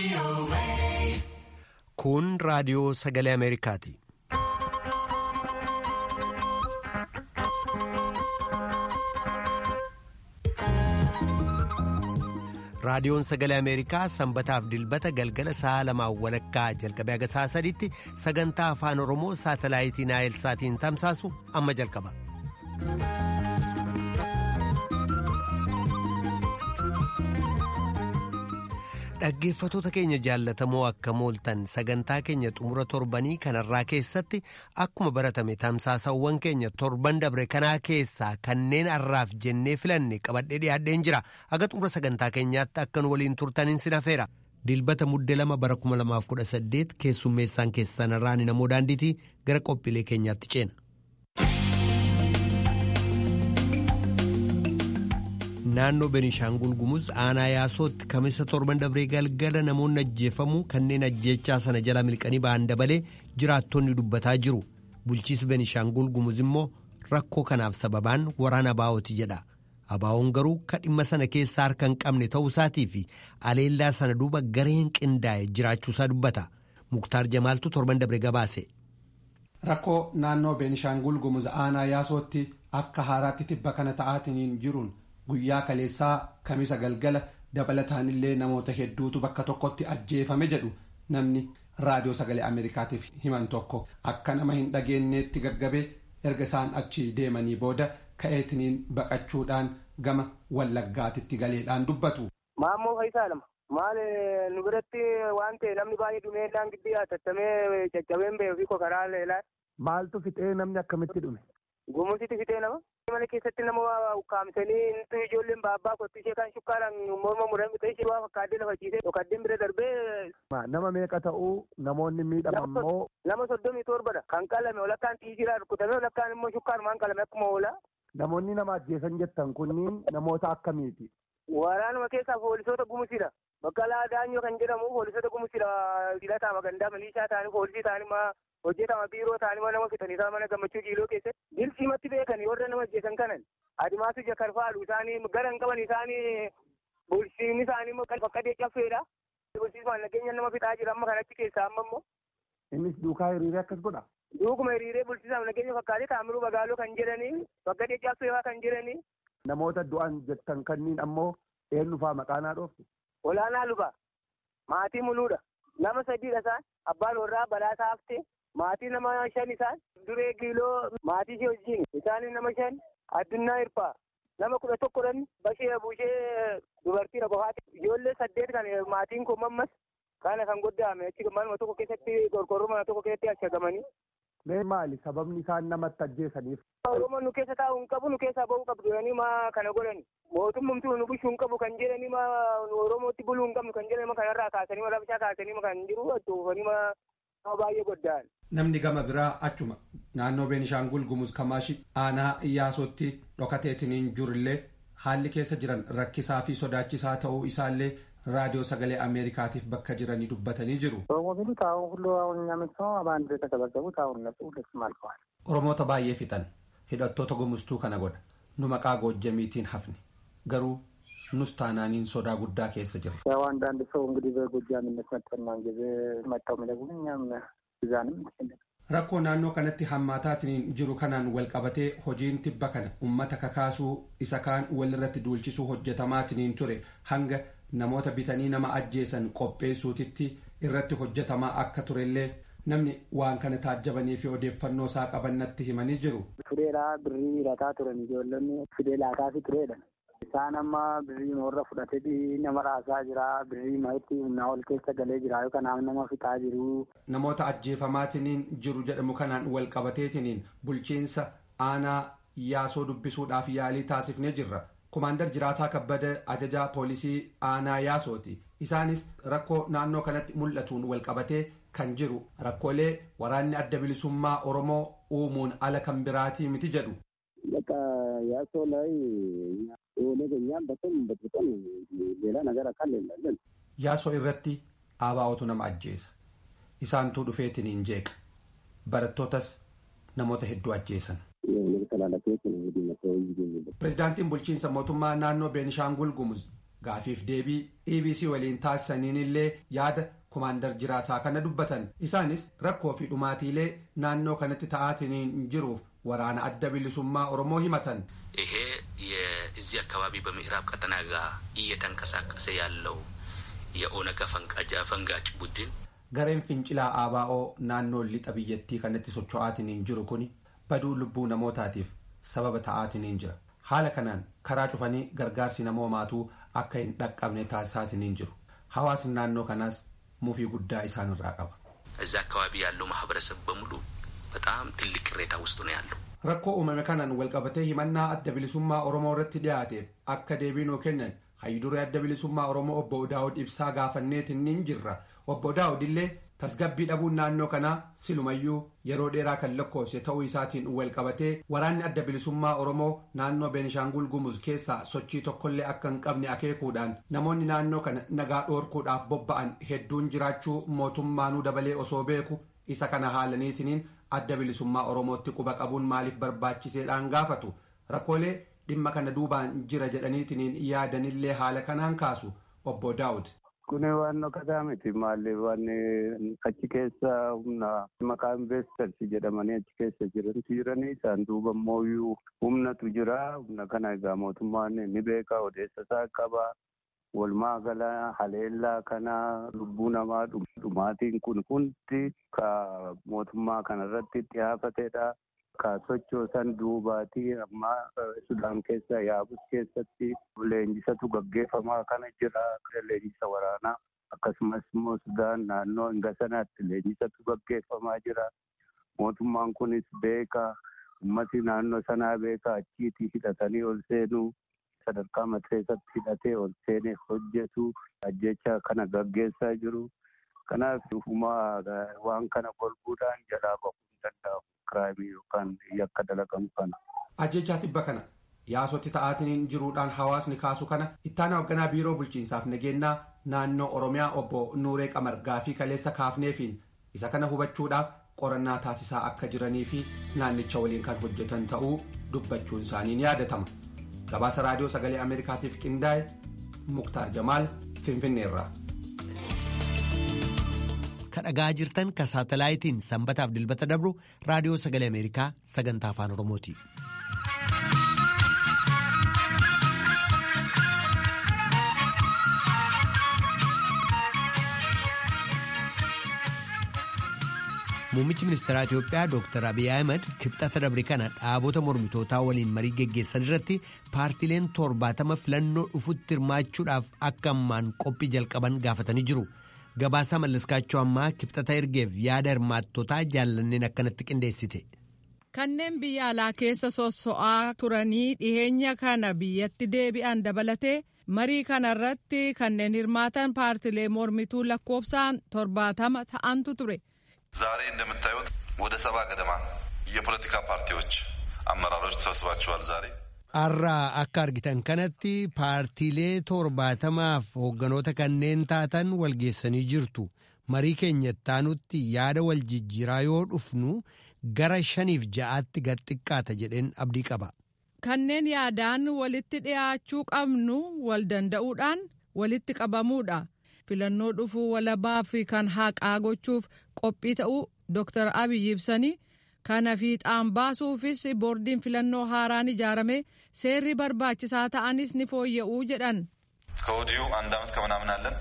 Kun raadiyoo sagalee Ameerikaati. Raadiyoon sagalee Ameerikaa sanbataaf dilbata galgala sa'a lamaan walakkaa jalqabee haga sa'a sadiitti sagantaa afaan Oromoo saatalaayitii Naayilsaatiin tamsaasu amma jalqaba. Dhaggeeffatoota keenya jaallatamoo akka mooltan sagantaa keenya xumura torbanii kanarraa keessatti akkuma baratame tamsaasawwan keenya torban dabre kanaa keessaa kanneen har'aaf jennee filanne qabadhee dhiyaadheen jira haga xumura sagantaa keenyaatti akka nu waliin turtaniin sin hafeera. Dilbata muddee lama bara 2018 keessummeessaan keessan irraan namoo daandiitii gara qophiilee keenyaatti ceena. naannoo Benishaangul Gumuz aanaa yaasootti kamisa torban dabree galgala namoonni ajjeefamuu kanneen ajjeechaa sana jala milqanii ba'an dabalee jiraattonni dubbataa jiru. Bulchiisi Benishaangul Gumuz immoo rakkoo kanaaf sababaan waraana Abaawoti jedha. Abaawoon garuu kan dhimma sana keessaa harka hin qabne ta'uusaatii fi aleellaa sana duuba gareen qindaa'e jiraachuusaa dubbata. Muktaar Jamaaltu torban dabree gabaase. Rakkoo naannoo Benishaangul Gumuz aanaa yaasootti akka haaraatti tibba kana ta'aatiin jiruun. guyyaa kaleessaa kamisa galgala dabalataanillee namoota hedduutu bakka tokkotti ajjeefame jedhu namni raadiyoo sagalee ameerikaatiif himan tokko akka nama hin dhageenyeetti gaggabee erga isaan achi deemanii booda ka'eetiniin baqachuudhaan gama wallaggaatitti galeedhaan dubbatu. Maammoo Faayisaa lama. Maal nu biratti waan ta'e namni baay'ee dhumeedhaan gidduu yaattattamee caccabeen ba'ee ofii karaa leelaa. Maaltu fixee namni akkamitti dhume? Gumusitti fixee nama. Mana keessatti nama ukkaamsanii nuti ijoolleen baabbaa kottu ishee kan shukkaaraan morma muran bitee ishee waa fakkaaddee lafa ciisee dhokaddeen bira darbee. Nama meeqa ta'uu namoonni miidhaman immoo. Nama soddomii torbadha. Kan qalame walakkaan xiijiraa rukutame walakkaan immoo shukkaarumaan qalame akkuma oola. Namoonni nama ajjeesan jettan kunniin namoota akkamiiti? Waraanuma keessaa poolisoota gumusidha. Baqqalaa Daanyoo kan jedhamu poolisoota gumusidha. Filataa magandaa milishaa ta'anii poolisii ta'anii hojjetama biiroo ta'anii nama fixanii isaan mana gammachuu jiiloo keessatti dilsiimatti beekanii warra nama ajjeesan kanan adimaasu jakarfaalu isaanii gara hin qaban isaanii bulchiinni isaanii immoo kan fakkatee caffeedha. Bulchiismaan nageenya nama fixaa jira amma kanatti keessaa amma immoo. Innis duukaa hiriiree akkas godha. Duukuma hiriiree bulchiisaaf nageenya fakkaatee taamiruu magaaloo kan jedhanii fakkatee caffeewaa kan jedhanii. Namoota du'an jettan kanniin ammoo eenyu fa'aa maqaanaa dhooftu. Olaanaa luba maatii muluudha nama sadiidha isaan abbaan warraa badhaasaa haftee maatii nama shan isaan duree giiloo maatii ishee wajjin isaan nama shan addunyaa hirpaa nama kudha tokkodhan bashee buushee dubartiidha qofaati ijoollee saddeet kan maatiin kun mammas kana kan goddaame achi manuma tokko keessatti qorqorroo mana tokko keessatti ashagamanii. Mee maali sababni isaan namatti ajjeesaniif? Oromoon nu keessa taa'u hin qabu nu keessaa ba'uu qabdu jedhanii maa kana godhani. Mootummamtuu nu bulchuu hin qabu kan jedhanii maa Oromootti buluu hin qabnu kan jedhanii maa kanarraa kaasanii maa labshaa kaasanii maa kan jiru achuufanii maa nama baay'ee goddaan. Namni gama biraa achuma naannoo Beenishaangul Gumuz Kamaashi aanaa Iyyaasotti dhokateetiniin jirullee haalli keessa jiran rakkisaa fi sodaachisaa ta'uu isaallee raadiyoo sagalee ameerikaatiif bakka jiranii dubbatanii jiru. Oromoota baay'ee fixan hidhattoota gumuztuu kana godha nu maqaa goojjamiitiin hafne garuu nus taanaaniin sodaa guddaa keessa jirra. ያው አንዳንድ ሰው እንግዲህ በጎጃምነት መጠናን ጊዜ መጣው የሚለጉን እኛም እዛንም Rakkoo naannoo kanatti hammaataatiin jiru kanaan wal qabatee hojiin tibba kana uummata kakaasuu isa kaan walirratti duulchisuu hojjetamaatiin ture hanga namoota bitanii nama ajjeesan qopheessuutitti irratti hojjetamaa akka turellee namni waan kana taajjabanii fi odeeffannoo isaa qabannatti himanii jiru. Fideedhaa birrii lataa turan ijoollonni fidee laataa fi tureedha. Isaan amma birrii warra fudhatee nama raasaa jira birrii ma'itti humnaa ol keessa galee jira kanaaf nama fixaa jiru. Namoota ajjeefamaatiin jiru jedhamu kanaan wal qabateetiin bulchiinsa aanaa yaasoo dubbisuudhaaf yaalii taasifnee jirra. Kumaandar Jiraataa Kabbada ajajaa poolisii aanaa yaasooti. Isaanis rakkoo naannoo kanatti mul'atuun wal qabatee kan jiru rakkoolee waraanni adda bilisummaa Oromoo uumuun ala kan biraatii miti jedhu. Yaasoo ሌላ ነገር አካል የለን yaasoo irratti aabaa'otu nama ajjeesa isaantuu dhufeetiniin jeeqa barattootas namoota hedduu ajjeesan. pirezidaantiin bulchiinsa mootummaa naannoo beenishaangul gumuz gaafiif deebii EBC waliin taasisaniin illee yaada kumaandar jiraataa kana dubbatan isaanis rakkoo fi dhumaatiilee naannoo kanatti ta'aatiin jiruuf waraana adda bilisummaa oromoo himatan ይሄ የዚህ አካባቢ በምዕራብ ቀጠና ጋር እየተንቀሳቀሰ ያለው የኦነግ ፈንጋጭ ቡድን gareen fincilaa ABO naannoo lixa biyyattii kanatti socho'aatiin jiru kun baduu lubbuu namootaatiif sababa ta'aatiin jira haala kanaan karaa cufanii gargaarsi namoomaatuu akka hin dhaqqabne taasisaatiin jiru hawaasni naannoo kanaas mufii guddaa isaan irraa qaba. እዛ አካባቢ ያለው ማህበረሰብ በሙሉ በጣም ትልቅ ቅሬታ ውስጥ ነው ያለው። rakkoo uumame kanaan walqabatee himannaa adda bilisummaa oromoo irratti dhiyaateef akka deebii nuu kennan hayyiduree adda bilisummaa oromoo obbo daawud ibsaa gaafanneetiin ni jirra obbo daawud illee tasgabbii dhabuun naannoo kanaa silumayyuu yeroo dheeraa kan lakkoofse ta'uu isaatiin walqabatee waraanni adda bilisummaa oromoo naannoo beenishaangul gumuz keessaa sochii tokkollee akka hin qabne akeekuudhaan namoonni naannoo kana nagaa dhoorkuudhaaf bobba'an hedduun jiraachuu mootummaanuu dabalee osoo beeku isa kana haalaniitiniin adda bilisummaa oromootti quba qabuun maaliif barbaachiseedhaan gaafatu rakkoolee dhimma kana duubaan jira jedhaniitiniin yaadanillee haala kanaan kaasu obbo daawud. Kun waan dhokkataa miti maalli waan achi keessa humna maqaa investors jedhamanii achi keessa jirantu jiranii isaan duuba immoo humnatu jira humna kana egaa mootummaan ni beeka odeessa isaa qaba walumaa gala haleellaa kana lubbuu namaa dhumaatiin kun hundi ka mootummaa kanarratti dhiyaafatedha. Ka sochoosan duubaatii amma Sudaan keessa yaabus keessatti leenjisatu gaggeeffamaa kana jira. Leenjisa waraanaa akkasumas immoo Sudaan naannoo hinga sanaatti leenjisatu gaggeeffamaa jira. Mootummaan kunis beeka. Ummati naannoo sanaa beeka achiitii hidhatanii ol seenuu sadarkaa mateessatti hidhatee ol seenee hojjetu ajjecha kana gaggeessaa jiru. Kanaaf waan kana golbuudhaan jalaa bahuu hin danda'amu. kiraayimii yookaan yakka dalagamu kana. Ajjechaa tibba kana yaasotti ta'aatiin jiruudhaan hawaasni kaasu kana ittaana hoogganaa biiroo bulchiinsaaf nageenyaa naannoo oromiyaa obbo Nuuree Qamar gaafii kaleessa kaafneefiin isa kana hubachuudhaaf qorannaa taasisaa akka jiranii fi naannicha waliin kan hojjetan ta'uu dubbachuun isaanii ni yaadatama. Gabaasa raadiyoo sagalee Ameerikaatiif qindaa'e Muktaar Jamaal Finfinneerraa. kadhagaa jirtan ka saatalaayitiin sanbataaf dilbata dabru raadiyoo sagalee ameerikaa sagantaa afaan oromooti. muummichi ministeeraa itiyoophiyaa dr abiy ahmed kibxata dabre kana dhaabota mormitootaa waliin marii geggeessan irratti paartileen torbaatama filannoo dhufutti hirmaachuudhaaf akka ammaan qophii jalqaban gaafatanii jiru. Gabaasaa mallaskaachuu ammaa kibxata ergeef yaada hirmaattotaa jaallanneen akkanatti qindeessite. Kanneen biyya alaa keessa sosso'aa turanii dhiheenya kana biyyatti deebi'an dabalatee marii kana irratti kanneen hirmaatan paartilee mormituu lakkoofsaan torbaatama ta'antu ture. ዛሬ እንደምታዩት ወደ ሰባ ገደማ የፖለቲካ ፓርቲዎች አመራሮች ተሰብስባችኋል ዛሬ Har'aa akka argitan kanatti paartiilee torbaatamaaf hoogganoota kanneen taatan walgeessanii jirtu. Marii keenya ittaanutti yaada wal jijjiiraa yoo dhufnu gara shaniif ja'aatti gad xiqqaata jedheen abdii qaba. Kanneen yaadaan walitti dhiyaachuu qabnu wal danda'uudhaan walitti qabamuudha. Filannoo dhufuu walabaa fi kan haqaa gochuuf qophii ta'uu Dr. Abiyyi ibsanii kana fiixaan baasuufis boordiin filannoo haaraan ijaarame seerri barbaachisaa ta'anis ni fooyya'uu jedhan. ከወዲሁ አንድ ዓመት ከምናምን አለን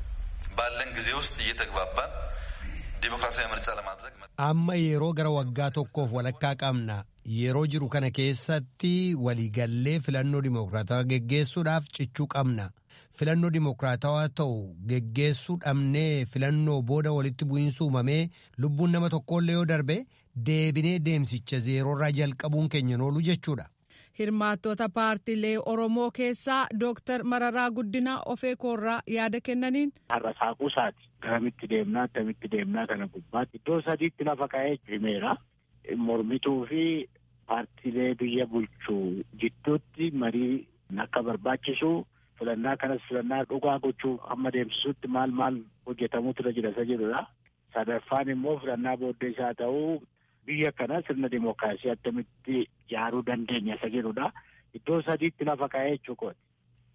ባለን ጊዜ ውስጥ እየተግባባን ዲሞክራሲያዊ ምርጫ ለማድረግ amma yeroo gara waggaa tokkoof walakkaa qabna yeroo jiru kana keessatti waliigallee filannoo dimokiraatawaa geggeessuudhaaf cichuu qabna filannoo dimokiraatawaa ta'u geggeessuu dhabnee filannoo booda walitti bu'iinsa uumamee lubbuun nama tokkollee yoo darbe deebinee deemsicha zeeroorraa jalqabuun keenya oolu jechuudha. Hirmaattota paartiilee Oromoo keessaa Dooktar Mararaa Guddinaa Ofeekoorraa yaada kennaniin. Har'a saaquusaati. Garamitti deemnaa akkamitti deemnaa kana gubbaatti iddoo sadiitti lafa ka'ee himeera. Mormituu fi paartiilee biyya bulchuu jidduutti marii akka barbaachisu filannaa kanas filannaa dhugaa gochuu amma deemsisutti maal maal hojjetamuutu irra jira isa jedhudha. Sadaffaan immoo filannaa booddee isaa ta'uu biyya kana sirna dimookiraasii akkamitti ijaaruu dandeenya isa jedhudha. Iddoo sadiitti lafa ka'ee jechuudha.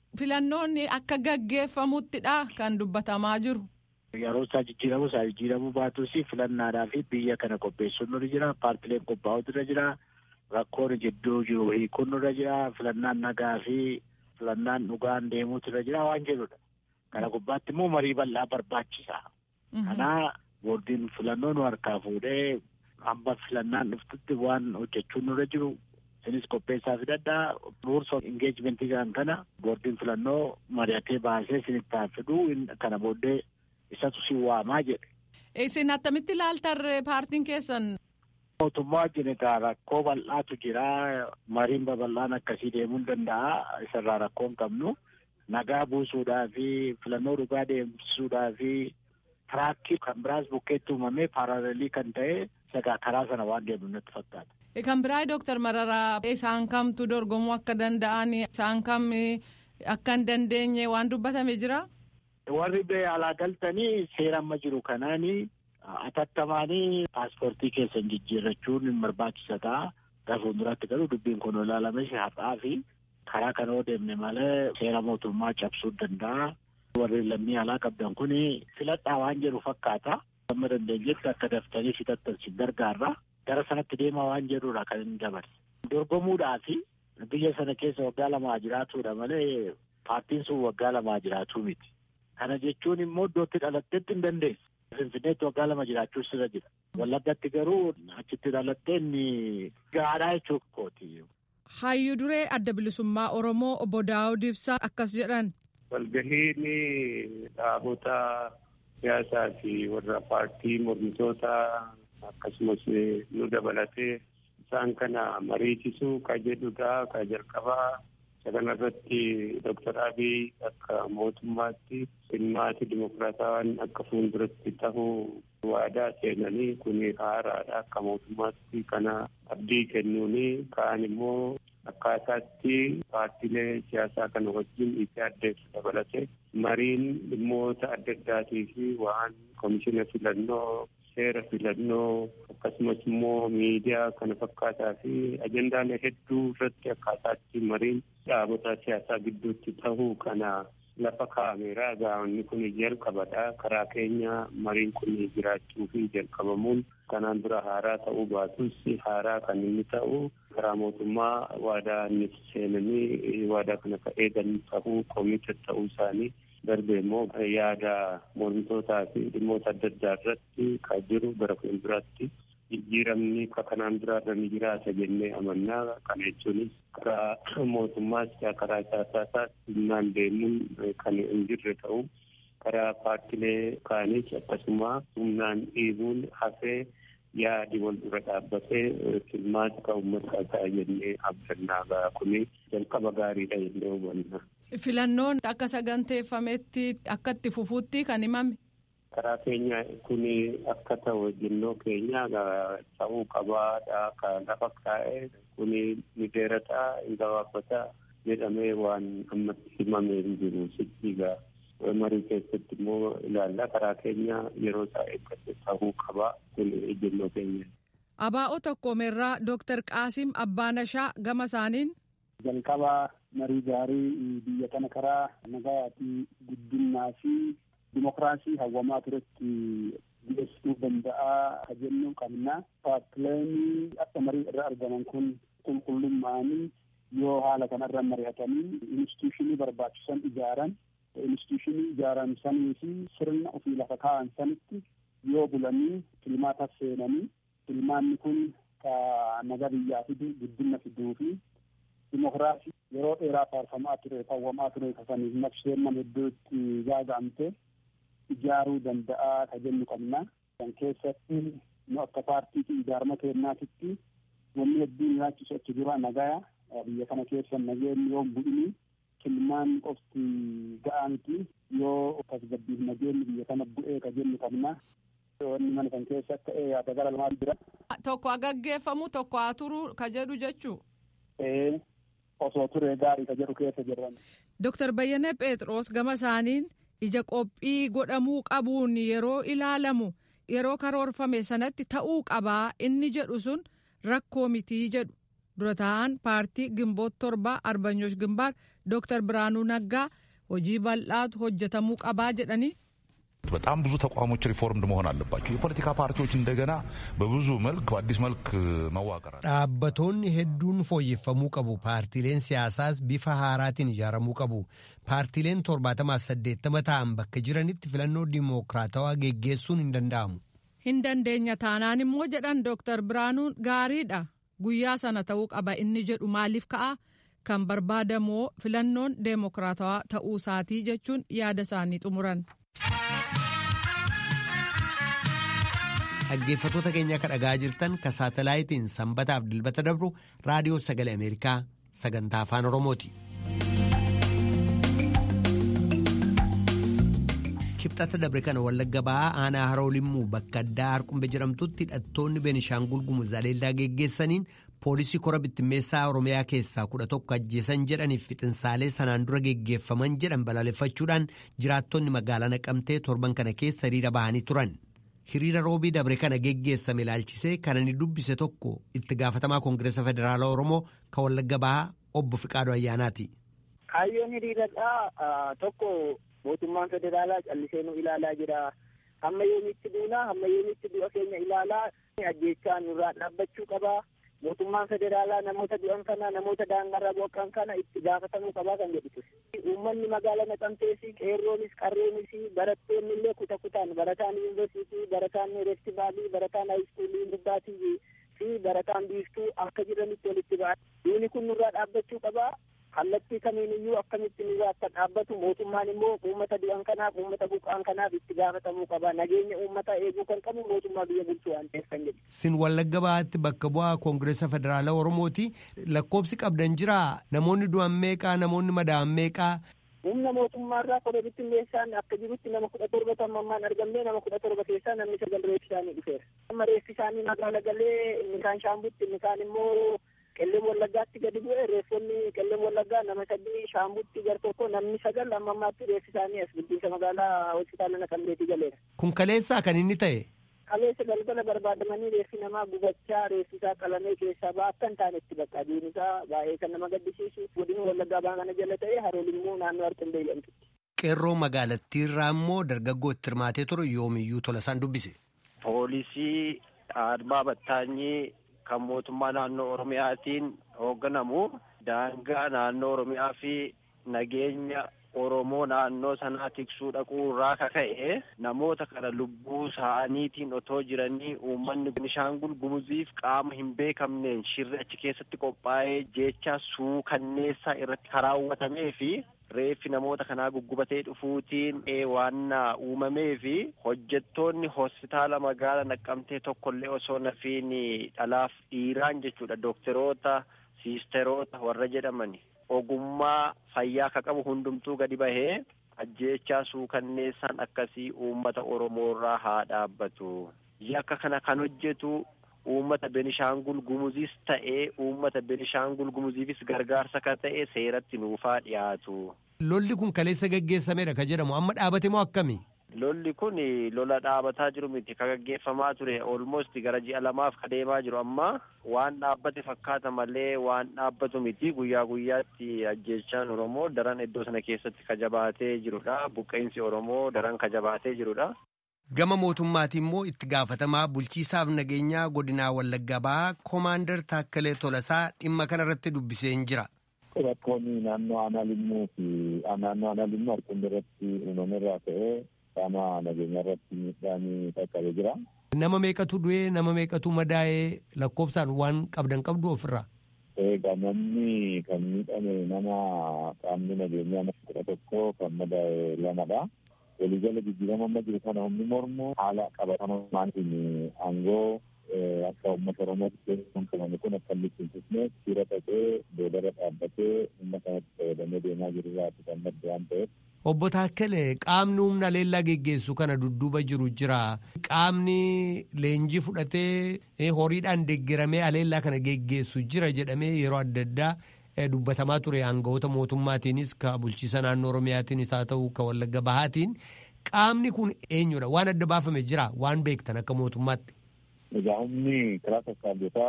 filannoonni akka gaggeeffamuttidha kan dubbatamaa jiru. Yeroo isaa jijjiiramu isaa jijjiiramuu baatus filannaadhaa fi biyya kana qopheessuun nurra jira paartileen qophaa'utu irra jira rakkoon jidduu jiru hiikuun nurra jira filannaan nagaa fi filannaan dhugaan deemuutu irra jira waan jedhudha. Kana gubbaatti immoo marii bal'aa barbaachisa. Kanaa boordiin filannoo nu harkaa fuudhee hamba filannaan dhuftutti waan hojjechuun nurra jiru isinis qopheessaa fidadhaa rules of engagement jedhan kana boordiin filannoo mari'atee baasee isinitti fiduu kana booddee isatu si waamaa jedhe. Isin attamitti ilaaltarre paartiin keessan? Mootummaa wajjin egaa rakkoo bal'aatu jira. Mariin babal'aan akkasii deemuu hin danda'a. Isarraa rakkoo hin qabnu. Nagaa buusuudhaa fi filannoo dhugaa deemsisuudhaa fi tiraakii kan biraas bukkeetti uumamee paaraalelii kan ta'e sagaa karaa sana waan deemnu natti fakkaata. Kan biraa Dooktar Mararaa isaan kamtu dorgomuu akka danda'an isaan kam akka hin dandeenye waan dubbatame jira? Warri alaa galtanii seera amma jiru kanaani atattamaanii paaspoortii keessan jijjiirrachuun hin barbaachisa ta'a. Gara fuulduratti garuu dubbiin kun ilaalame har'aa fi karaa kana yoo deemne malee seera mootummaa cabsuu danda'a. Warri lammii alaa qabdan kun filadhaa waan jedhu fakkaata. Amma dandeenyetti akka daftanii fixattan si gargaarra. Gara sanatti deemaa waan jedhudha kan inni dabarse. Dorgomuudhaa fi biyya sana keessa waggaa lamaa jiraatudha malee paartiin sun waggaa lamaa jiraatuu miti. Kana jechuun immoo iddootti dhalatteetti hin dandeessu. Finfinneetti waggaa lama jiraachuun sirra jira. Wallaggatti garuu achitti dhalattee inni gaadhaa jechuu kooti. Hayyuu duree adda bilisummaa Oromoo obbo Daawud Ibsaa akkas jedhan. Walgahiin dhaabota siyaasaa fi warra paartii mormitoota akkasumas nu dabalatee isaan kana mariisisuu ka jedhudha ka jalqabaa isa kanarratti Dr. Abiy akka mootummaatti dhimmaati dimokiraatawaan akka fuulduratti tahuu waadaa seenanii kun haaraadha akka mootummaatti kana abdii kennuuni kaan immoo akkaataatti paartiilee siyaasaa kana wajjin itti addeessu dabalate mariin dhimmoota adda addaatii fi waan komishina filannoo seera filannoo akkasumas immoo miidiyaa kana fakkaataa fi ajendaalee hedduu irratti akkaataatti mariin dhaabota siyaasaa gidduutti tahuu kana lafa kaa'ameera gaa'onni kun jalqabadha karaa keenya mariin kun jiraachuu fi jalqabamuun kanaan dura haaraa ta'uu baatus haaraa kan inni ta'u karaa mootummaa waadaa inni seenanii waadaa kana ka eegan ta'uu koomita ta'uu isaanii darbe immoo yaada mormitootaa fi dhimmoota adda addaa irratti kan jiru gara fuulduraatti jijjiiramni kanaan duraarra ni jiraata jennee amannaa kana jechuunis karaa mootummaas karaa siyaasaas humnaan deemuun kan hin jirre ta'u karaa paartilee kaanis akkasuma humnaan dhiibuun hafee yaadi wal dura dhaabbatee filmaata ka uummataa ta'a jennee abdannaa kuni jalqaba gaariidha jennee hubanna. Filannoon akka saganteeffametti akka itti fufuutti kan himame. karaa keenya kun akka ta'u jennoo keenya ta'uu qabaadha kan lafa kaa'e kun ni dheerataa hin gabaabbataa jedhamee waan ammatti himamee hin jiru sichiigaa marii keessatti immoo ilaalla karaa keenya yeroo isaa eeggate ta'uu qabaa kun jennoo keenya. Abaa'oo tokkoomerraa Dooktar Qaasim Abbaanashaa gama isaaniin. Jalqabaa marii gaarii biyya kana karaa nagaa fi guddinaa fi dimokiraasii hawwamaa turetti dhiyeessuu danda'a ka jennu qabna. Paartileen akka marii irra argaman kun qulqullummaanii yoo haala kanarra mari'atanii instituushinii barbaachisan ijaaran instituushinii ijaaran sanii fi sirna ofii lafa kaa'an sanitti yoo bulanii filmaata seenanii filmaanni kun ka naga biyyaa fidu guddina fiduu fi dimokiraasii yeroo dheeraa faarfamaa ture hawwamaa ture kasaniif naqsheen nama iddootti gaaga'amte ijaaruu danda'a ka jennu qabna. Kan keessatti nu akka paartiitti ijaarama kennaatitti wanni hedduun nyaachisu achi dura nagaya biyya kana keessa nageenyi yoo bu'ini kilmaan qofti ga'aa miti yoo tasgabbiif nageenyi biyya kana bu'ee ka jennu qabna. Wanni mana kan keessa akka yaada gara lamaa jira. Tokko gaggeeffamu tokko haa turu ka jedhu jechuu. Ee osoo turee gaarii ka jedhu keessa jiran. Dooktar Bayyanee Phexros gama isaaniin ija qophii godhamuu qabuun yeroo ilaalamu yeroo karoorfame sanatti ta'uu qabaa inni jedhu sun rakkoo mitii jedhu dura taa'an paartii gimboot torbaa arbanyoosh gimbaar dooktar biraanuu naggaa hojii bal'aatu hojjetamuu qabaa jedhanii በጣም ብዙ ተቋሞች ሪፎርምድ መሆን አለባቸው። የፖለቲካ ፓርቲዎች እንደገና በብዙ መልክ በአዲስ መልክ መዋቀር dhaabbattoonni hedduun fooyyeffamuu qabu paartiileen siyaasaas bifa haaraatiin ijaaramuu qabu paartiileen torbaatamaaf saddeettama ta'an bakka jiranitti filannoo dimookiraatawaa geggeessuun hin danda'amu. hin dandeenya taanaan immoo jedhan dooktar biraanuun gaariidha guyyaa sana ta'uu qaba inni jedhu maaliif ka'a kan barbaadamoo filannoon deemokiraatawaa ta'uu isaatii jechuun yaada isaanii xumuran. dhaggeeffatoota keenya akka dhagaa jirtan ka saatalaayitiin sanbataaf dilbata dabru raadiyoo sagalee ameerikaa sagantaa afaan oromooti. kibxata dabre kana wallagga ba'aa aanaa haroo limmuu bakka addaa harqumbe jedhamtutti hidhattoonni beenishaangul gumuz aleellaa geggeessaniin poolisii kora bittimmeessaa oromiyaa keessaa kudha tokko ajjeesan jedhaniif fixinsaalee sanaan dura geggeeffaman jedhan balaaleffachuudhaan jiraattonni magaalaa naqamtee torban kana keessa hiriira bahanii turan. hiriira roobii dabre kana geggeessame ilaalchisee kan inni dubbise tokko itti gaafatamaa koongireesa federaalaa oromoo kan wallagga bahaa obbo Fiqaaduu Ayyaanaati. Kaayyoon hiriiradhaa tokko mootummaan federaalaa callisee nu ilaalaa jira. Hamma yoomitti duuna hamma yoomitti du'a keenya ilaalaa ajjeechaa nurraa dhaabbachuu qaba. Mootummaan federaalaa namoota du'an kana namoota daangarra buqqa'an kana itti gaafatamuu qabaa kan jedhu uummanni magaalaa naqamtees qeerroonis qarreenis barattoonni illee kuta kutaan barataan yuunivarsiitii barataan reestibaalii barataan haayiskuulii gubbaatii fi barataan biiftuu akka jiranitti walitti ba'a. Duuni kun nurraa dhaabbachuu qabaa. kallattii kamiin iyyuu akkamitti nurraa akka dhaabbatu mootummaan immoo uummata du'an kanaaf uummata buqqa'an kanaaf itti gaafatamuu qaba nageenya uummataa eeguu kan qabu mootummaa biyya bulchuu waan ta'eef kan jedhu. Sin wallagga bahaatti bakka bu'aa koongireesa federaalaa oromooti lakkoobsi qabdan jiraa namoonni du'an meeqaa namoonni madaa'an meeqaa. Humna mootummaarraa koda bittinneessaan akka jirutti nama kudha torba tammammaan argamnee nama kudha torba keessaa namni sagal reeffi isaanii dhufeera. Amma reeffi isaanii magaala galee inni kaan shaambutti inni kaan immoo qelleen wallaggaatti gadi bu'e reeffonni qelleen wallaggaa nama sadii shaambutti gar tokko namni sagal amma ammaatti reeffi isaanii as guddinsa magaalaa hospitaala naqamteetti galeera. Kun kaleessaa kan inni ta'e. Kaleessa galgala barbaadamanii reeffi namaa gubachaa reeffi isaa qalamee keessaa ba'a akka hin taanetti bakka aduun isaa baay'ee kan nama gaddisiisu godina wallaggaa baa kana jala ta'e haroon immoo naannoo harqindee jedhamtutti. Qeerroo magaalattiirraa immoo dargaggoo itti hirmaatee ture yoomiyyuu tola isaan dubbise. Poolisii Admaa Battaanyii kan mootummaa naannoo Oromiyaatiin hoogganamu daangaa naannoo Oromiyaa fi nageenya Oromoo naannoo sanaa tiksuu dhaquu irraa kaka'e namoota kana lubbuu isaaniitiin otoo jiranii uummanni Beenishaangul Gumuziif qaama hin beekamneen shirri achi keessatti qophaa'ee jecha suukanneessaa irratti karaawwatamee fi reeffi namoota kanaa guggubatee dhufuutiin waan uumamee fi hojjettoonni hospitaala magaala naqqamtee tokkollee osoo nafiin dhalaaf dhiiraan jechuudha dookteroota siisteroota warra jedhamani ogummaa fayyaa ka qabu hundumtuu gadi bahee ajjeechaa suukanneessaan akkasii uummata oromoorraa haa dhaabbatu yakka kana kan hojjetu uummata Benishaangul Gumuzis ta'ee uummata Benishaangul Gumuziifis gargaarsa ka ta'e seeratti nuufaa dhiyaatu. Lolli kun kaleessa gaggeessamedha ka jedhamu amma dhaabate moo akkami? Lolli kun lola dhaabataa jiru miti ka gaggeeffamaa ture olmost gara ji'a lamaaf ka deemaa jiru amma waan dhaabbate fakkaata malee waan dhaabbatu miti guyyaa guyyaatti ajjeechaan Oromoo daran iddoo sana keessatti ka jabaatee jirudha buqqeensi Oromoo daran ka jabaatee jirudha. Gama mootummaatiin immoo itti gaafatamaa bulchiisaaf nageenyaa godinaa Wallagga Bahaa Koomaandar Taakkalee Tolasaa dhimma kanarratti dubbisee jira. Rakkoonni naannoo aanaa limmuu fi naannoo aanaa limmuu harkuma irratti uumame irraa ka'ee qaama nageenyaa irratti miidhaan qaqqabee jira. Nama meeqatu du'ee nama meeqatu madaa'ee lakkoofsaan waan qabdan qabdu ofirraa. Egaa namni kan miidhame nama qaamni nageenyaa nama kudha tokko kan madaa'e lamadha. waliigala jijjiirama amma jiru kana humni mormu haala qabatamaatiin aangoo akka uummata oromootti keessumfamame kun akka inni cimsisne siira ta'ee boodarra dhaabbatee humna kanatti fayyadamee deemaa jiru irraati kan madde waan ta'eef. Obbo Taakkale qaamni humna leellaa geggeessu kana dudduuba jiru jira. Qaamni leenjii fudhatee horiidhaan deeggaramee aleellaa kana geggeessu jira jedhamee yeroo adda addaa dubbatamaa ture aangawoota mootummaatiinis ka bulchiisa naannoo Oromiyaatiinis haa ta'u ka Wallagga Bahaatiin qaamni kun eenyudha waan adda baafame jira waan beektan akka mootummaatti. Egaa humni karaa sassaabotaa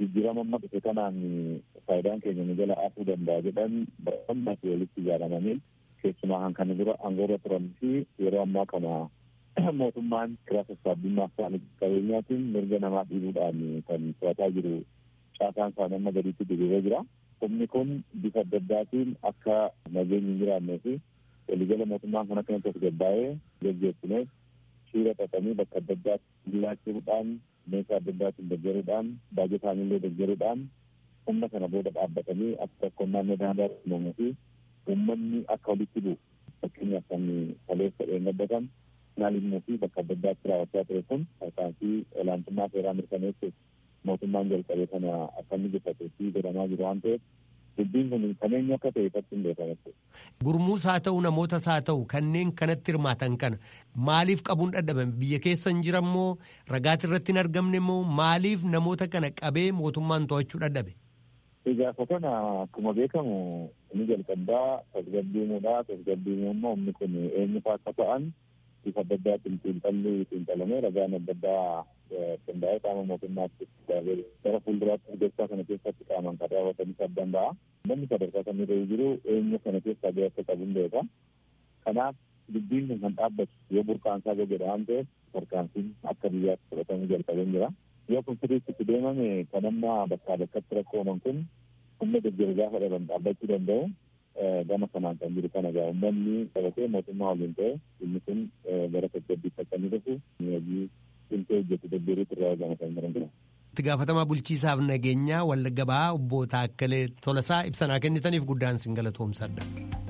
jijjiirama amma dhufe kanaan faayidaan keenya nu jala afuu danda'a jedhan barbaadna fi walitti ijaaramanii keessumaa kan kana dura aangoorra turan fi yeroo ammaa kana mootummaan kiraa sassaabdummaaf ta'an qabeenyaatiin mirga namaa dhiibuudhaan kan to'ataa jiru caasaan isaanii amma gadiitti diriiree jira. Humni kun bifa adda addaatiin akka nageenyi hin jiraannee fi waliigala mootummaan kan akka inni gabbaa'ee gaggeessineef shiira xaxanii bakka adda addaatti jiraachuudhaan meeshaa adda addaatiin deeggaruudhaan baajetaan illee deeggaruudhaan humna kana booda dhaabbatanii akka tokkoon naannoo daangaa uumamuu fi uummanni akka walitti bu'u fakkeenyaaf kan kaleessa dheengaddatan naalimmuu fi bakka adda addaatti raawwachaa ture kun tarkaanfii olaantummaa seeraa mirkaneessuuf mootummaan jalqabee kana akka inni gufatuu fi godhamaa jiru waan ta'eef dubbiin kun kan eenyu akka ta'e ifatti hin beekamu. Gurmuus haa ta'u namootas haa ta'u kanneen kanatti hirmaatan kana maaliif qabuun dadhabame biyya keessa hin jirammoo ragaati irratti hin argamne immoo maaliif namoota kana qabee mootummaan to'achuu dadhabe. Gaafa kana akkuma beekamu inni jalqabaa tasgabbiimuudha tasgabbiimuu immoo humni kun eenyu fa'aa akka ta'an bifa adda addaatiin xiinxalli xiinxalamee ragaan adda addaa qindaa'ee qaama mootummaatti gara fuulduraatti gochaa kana keessatti qaaman kan raawwatanis adda danda'a. Namni sadarkaa kan irra jiru eenyu kana keessaa gahee akka qabu hin beeka. Kanaaf dubbiin kun kan dhaabbatu yoo burqaansaa gogedha waan ta'eef tarkaanfiin akka biyyaatti fudhatamuu jalqabee jira. Yoo kun sirriitti itti deemame kan amma bakkaa bakkatti rakkooman kun humna deeggaru gaafa dhaban dhaabbachuu danda'u. gama kanaan kan jiru kana gaa uummanni qabatee mootummaa waliin ta'e inni kun gara tasgabbiitti akka inni dhufu hojii cimtee hojjetu deeggaruutu irraa eegama kan jiran jira. Itti gaafatamaa bulchiisaaf nageenyaa Wallagga Bahaa obbo Taakkalee Tolasaa ibsanaa kennitaniif guddaan sin galatoomsadha.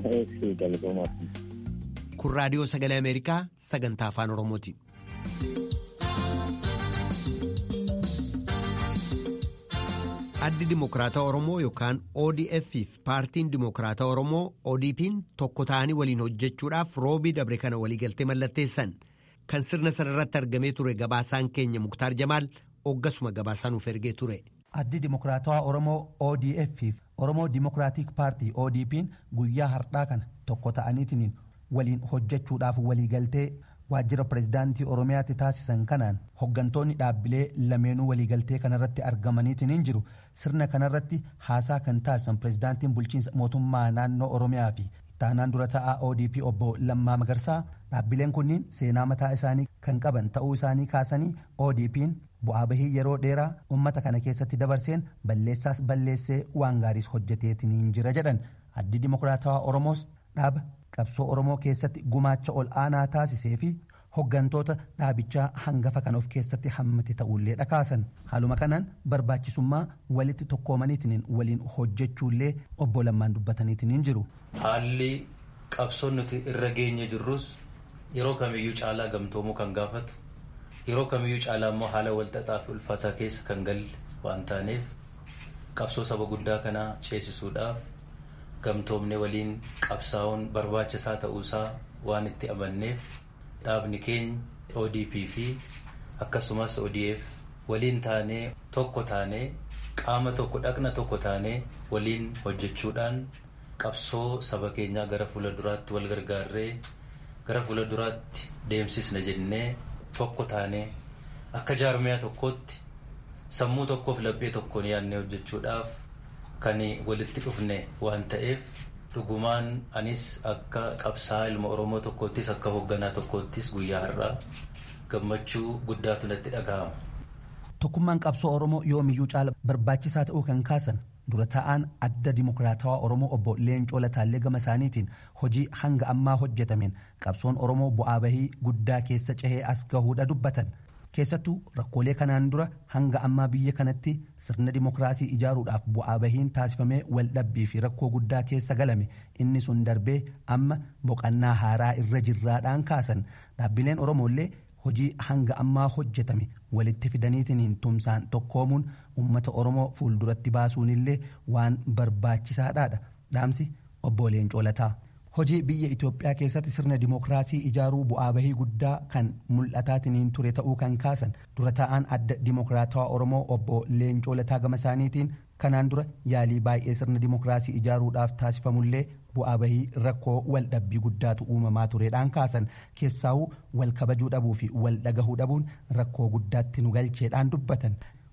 Kun raadiyoo sagalee Ameerikaa sagantaa afaan Oromooti. addi dimokiraataa oromoo yookaan odf fi paartiin dimokiraataa oromoo odp'n tokko ta'anii waliin hojjechuudhaaf roobii dabre kana waliigaltee mallatteessan kan sirna sanarratti argamee ture gabaasaan keenya muktaar jamaal oggasuma gabaasaa nuuf ergee ture. addi dimokiraatawaa oromoo odf fi oromoo dimokiraatik paartii odp'n guyyaa hardhaa kana tokko ta'aniitiin waliin hojjechuudhaaf waliigaltee waajjira pirezidaantii oromiyaatti taasisan kanaan hoggantoonni dhaabbilee lameenuu waliigaltee kanarratti argamaniitiin jiru sirna kanarratti haasaa kan taasisan pirezidaantiin bulchiinsa mootummaa naannoo oromiyaa fi ittaanaan dura ta'aa odp obbo lammaa magarsaa dhaabbileen kunniin seenaa mataa isaanii kan qaban ta'uu isaanii kaasanii odp'n bu'aa bahii yeroo dheeraa ummata kana keessatti dabarseen balleessaas balleessee waan gaariis hojjeteetiin jira jedhan addi dimokiraatawaa oromoos dhaaba qabsoo oromoo keessatti gumaacha ol aanaa taasisee fi hoggantoota dhaabichaa hangafa kan of keessatti hammate ta'ullee dhakaasan haaluma kanaan barbaachisummaa walitti tokkoomaniitiin waliin hojjechuullee obbo Lammaan dubbataniitiin jiru. Haalli qabsoon nuti irra geenye jirrus yeroo kamiyyuu caalaa gamtoomuu kan gaafatu yeroo kamiyyuu caalaa immoo haala walxaxaa fi ulfaataa keessa kan galle waan taaneef qabsoo saba guddaa kanaa ceesisuudhaaf gamtoomne waliin qabsaa'uun barbaachisaa ta'uusaa waan itti amanneef dhaabni keenya odp fi akkasumas odf waliin taanee tokko taanee qaama tokko dhaqna tokko taanee waliin hojjechuudhaan qabsoo saba keenyaa gara fuula duraatti wal gargaarree gara fuula duraatti deemsisna jennee tokko taanee akka jaarmiyaa tokkootti sammuu tokkoof laphee tokkoon yaadnee hojjechuudhaaf kan walitti dhufne waan ta'eef dhugumaan anis akka qabsaa ilma oromoo tokkoottis akka hoogganaa tokkoottis guyyaa har'aa gammachuu guddaatu natti dhaga'ama. Tokkummaan qabsoo Oromoo yoomiyyuu caala barbaachisaa ta'uu kan kaasan dura ta'aan adda dimokiraatawaa Oromoo obbo Leencoo Lataallee gama isaaniitiin hojii hanga ammaa hojjetameen qabsoon Oromoo bu'aa bahii guddaa keessa cehee as gahuudha dubbatan. keessattuu rakkoolee kanaan dura hanga ammaa biyya kanatti sirna dimokiraasii ijaaruudhaaf bu'aa bahiin taasifamee waldhabbii fi rakkoo guddaa keessa galame inni sun darbee amma boqannaa haaraa irra jirraadhaan kaasan dhaabbileen oromoollee hojii hanga ammaa hojjetame walitti fidaniitiin tumsaan tokkoomuun uummata oromoo fuulduratti baasuunillee waan barbaachisaadhaadha dhaamsi obbo Leencoo Lataa. hojii biyya Itoophiyaa keessatti sirna dimokiraasii ijaaruu bu'aa bahii guddaa kan mul'ataatiin ture ta'uu kan kaasan dura taa'aan adda dimokiraatawaa Oromoo obbo Leencoo Lataa gama isaaniitiin kanaan dura yaalii baay'ee sirna dimokiraasii ijaaruudhaaf taasifamullee bu'aa bahii rakkoo wal dhabbii guddaatu uumamaa tureedhaan kaasan keessaawuu wal kabajuu dhabuu fi wal dhagahuu dhabuun rakkoo guddaatti nu galcheedhaan dubbatan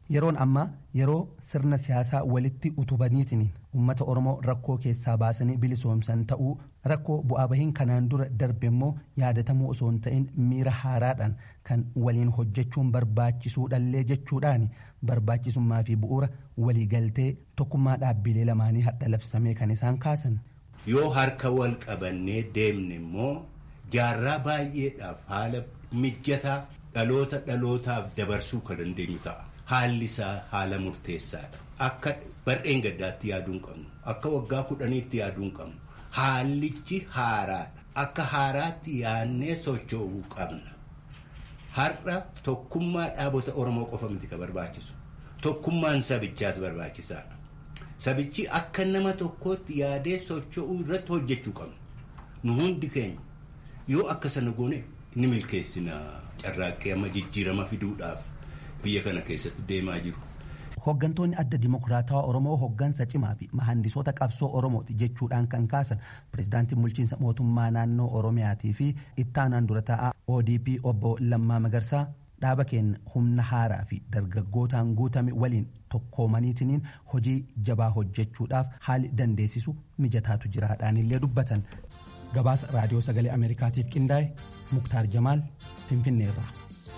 yeroon ammaa yeroo sirna siyaasaa walitti utubaniitiin ummata oromoo rakkoo keessaa baasanii bilisoomsan ta'uu rakkoo bu'aa bahiin kanaan dura darbe immoo yaadatamuu osoo hin ta'in miira haaraadhaan kan waliin hojjechuun barbaachisuudhallee jechuudhaan barbaachisummaa fi bu'uura waliigaltee tokkummaa dhaabbilee lamaanii hadha labsamee kan isaan kaasan. yoo harka wal qabannee deemne immoo jaarraa baay'eedhaaf haala mijataa dhaloota dhalootaaf dabarsuu kan dandeenyu ta'a. Haalli isaa haala murteessaadha. Akka bar'een gaddaatti yaaduu hin qabnu. Akka waggaa kudhaniitti yaaduu hin qabnu. Haallichi haaraadha. Akka haaraatti yaannee socho'uu qabna. Har'a tokkummaa dhaabota Oromoo qofa miti ka barbaachisu. Tokkummaan sabichaas barbaachisaadha. Sabichi akka nama tokkootti yaadee socho'uu irratti hojjechuu qabna. Nu hundi keenya yoo akka sana goone ni milkeessina carraaqqee amma jijjiirama fiduudhaaf. biyya kana keessatti deemaa jiru. Hooggantoonni adda dimokiraatawaa Oromoo hooggansa cimaa fi mahandisoota qabsoo Oromooti jechuudhaan kan kaasan pirezidaantiin bulchiinsa mootummaa naannoo Oromiyaatii fi ittaanaan dura taa'aa ODP obbo Lammaa Magarsaa dhaaba keenya humna haaraa fi dargaggootaan guutame waliin tokkoomaniitiin hojii jabaa hojjechuudhaaf haali dandeessisu mijataatu jiraadhaan illee dubbatan. Gabaasa raadiyoo sagalee Ameerikaatiif qindaa'e Muktaar Jamaal Finfinneerraa.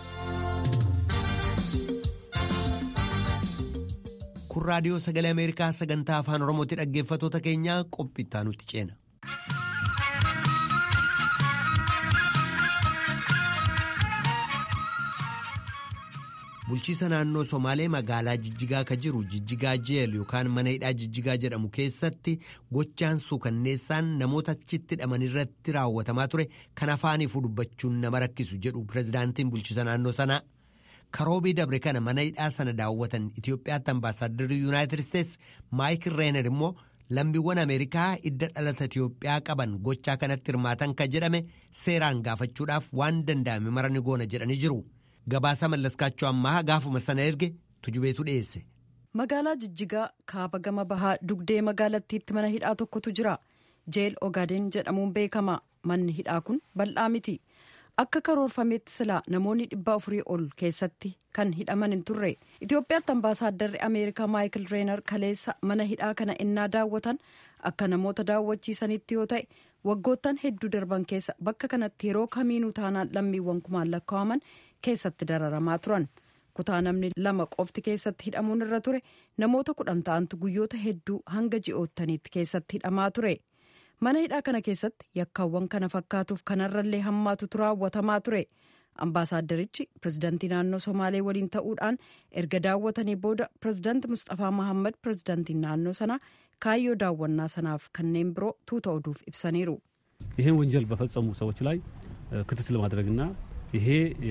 kun raadiyoo sagalee ameerikaa sagantaa afaan oromootti dhaggeeffatoota keenyaa qophiittaa nutti ceena. bulchiisa naannoo somaalee magaalaa jijjigaa ka jiru jijjigaa jeel yookaan mana hidhaa jijjigaa jedhamu keessatti gochaan suukanneessaan namoota achitti hidhaman irratti raawwatamaa ture kan afaaniifuu dubbachuun nama rakkisu jedhu pirezidaantiin bulchiisa naannoo sanaa. karoobii dabre kana mana hidhaa sana daawwatan Itoophiyaatti ambaasaadarri yuunaayitid isteetsi maayikil reener immoo lammiiwwan ameerikaa idda dhalata Itoophiyaa qaban gochaa kanatti hirmaatan kan jedhame seeraan gaafachuudhaaf waan danda'ame mara ni goona jedhanii jiru gabaasa mallaskaachuu ammaa gaafuma sana erge tujubeetu dhiyeesse. magaalaa jijjigaa kaaba gama bahaa dugdee magaalattiitti mana hidhaa tokkotu jira jeel ogaadeen jedhamuun beekama manni hidhaa kun bal'aa miti. akka karoorfameetti silaa namoonni dhibba afurii ol keessatti kan hidhaman hin turre itiyoophiyaatti ambaasaaddarri ameerikaa maayikil reenar kaleessa mana hidhaa kana innaa daawwatan akka namoota daawwachiisanitti yoo ta'e waggoottan hedduu darban keessa bakka kanatti yeroo kamiinuu taanaan lammiiwwan kumaan lakkaa'aman keessatti dararamaa turan kutaa namni lama qofti keessatti hidhamuun irra ture namoota kudhan ta'antu guyyoota hedduu hanga ji'oottaniitti keessatti hidhamaa ture. mana hidhaa kana keessatti yakkaawwan kana fakkaatuuf kanarrallee hammaatutu raawwatamaa ture ambaasaaddarichi pirezidaantii naannoo somaalee waliin ta'uudhaan erga daawwatanii booda pirezidaanti mustafaa mahammad pirezidaantiin naannoo sanaa kaayyoo daawwannaa sanaaf kanneen biroo tuuta oduuf ibsaniiru. ይህን ወንጀል በፈጸሙ ሰዎች ላይ ክትትል ማድረግና ይሄ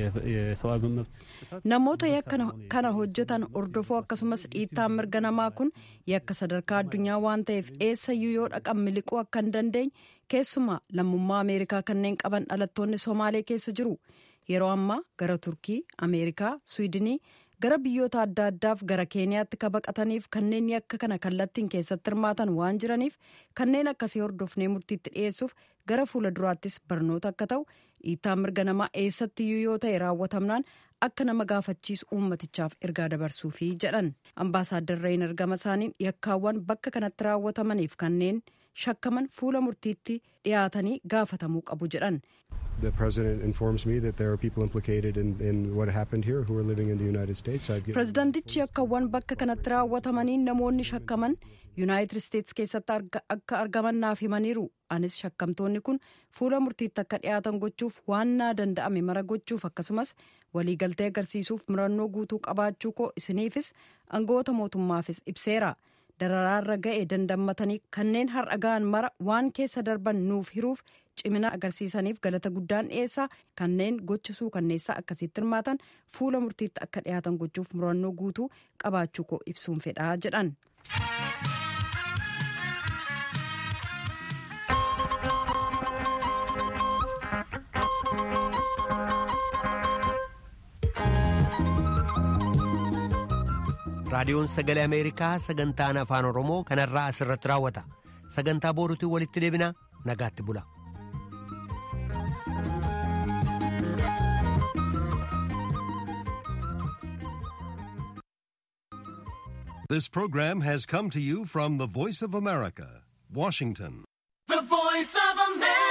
የሰብአዊ መብት namoota yakka kana hojjetan hordofuu akkasumas dhiittaan mirga namaa kun yakka sadarkaa addunyaa waan ta'eef eessayyuu yoo dhaqan miliquu akka hin dandeenye keessumaa lammummaa ameerikaa kanneen qaban dhalattoonni somaalee keessa jiru yeroo ammaa gara turkii ameerikaa swiidinii gara biyyoota adda addaaf gara keeniyaatti ka baqataniif kanneen yakka kana kallattiin keessatti hirmaatan waan jiraniif kanneen akkasii hordofnee murtiitti dhiyeessuuf gara fuula duraattis barnoota akka ta'u dhiittaan mirga namaa eessattiyyuu yoo ta'e raawwatamnaan akka nama gaafachiisu uummatichaaf ergaa dabarsuufi jedhan ambaasaaddar reenar gama isaaniin yakkaawwan bakka kanatti raawwatamaniif kanneen shakkaman fuula murtiitti dhiyaatanii gaafatamuu qabu jedhan. The president informs me that there are people implicated in, in what happened here who are living in the United States. Pirezidaantichi yakkaawwan bakka kanatti raawwatamaniin namoonni shakkaman yuunaayitid isteetsi keessatti akka argaman naaf himaniiru anis shakkamtoonni kun fuula murtiitti akka dhiyaatan gochuuf waan naa danda'ame mara gochuuf akkasumas waliigaltee agarsiisuuf murannoo guutuu qabaachuu koo isiniifis aangawoota mootummaafis ibseera dararaarra ga'e dandammatanii kanneen har'a ga'an mara waan keessa darban nuuf hiruuf cimina agarsiisaniif galata guddaan dhiyeessaa kanneen gocha suukanneessaa akkasitti hirmaatan fuula murtiitti akka dhiyaatan gochuuf murannoo guutuu qabaachuu koo ibsuun fedhaa jedhan. raadiyoon sagalee ameerikaa sagantaan afaan oromoo kanarraa asirratti raawwata sagantaa booruutiin walitti deebina nagaatti bula. This program has come to you from the Voice of America, Washington. The Voice of America.